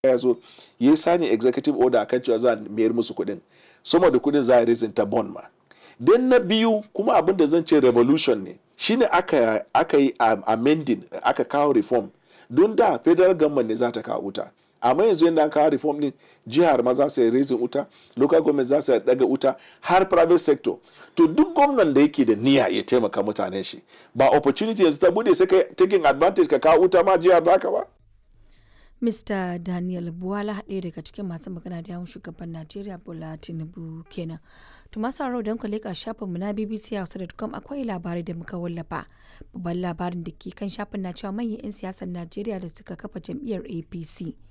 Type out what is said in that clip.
ya zo ya sani executive order akan cewa za a mayar musu kuɗin sama da kuɗin za a raising ta bond ma dan na biyu kuma abin da zan ce revolution ne shine aka aka yi amending aka kawo reform don da federal government ne za ta kawo wuta amma yanzu yadda an kawo reform din jihar ma za su yi raising wuta local government za su daga wuta har private sector to duk gwamnan da yake da niyya ya taimaka mutanen shi ba opportunity yanzu ta bude sai ka taking advantage ka kawo wuta ma jihar baka ba Mr. Daniel Buwala ɗaya daga cikin masu magana da yawun shugaban Najeriya Bola Tinubu kenan. To masu haro don ku leƙa shafinmu na BBC Hausa.com akwai labarai da muka wallafa. Babban labarin da ke kan shafin na cewa manyan 'yan siyasar Najeriya da suka kafa jam'iyyar APC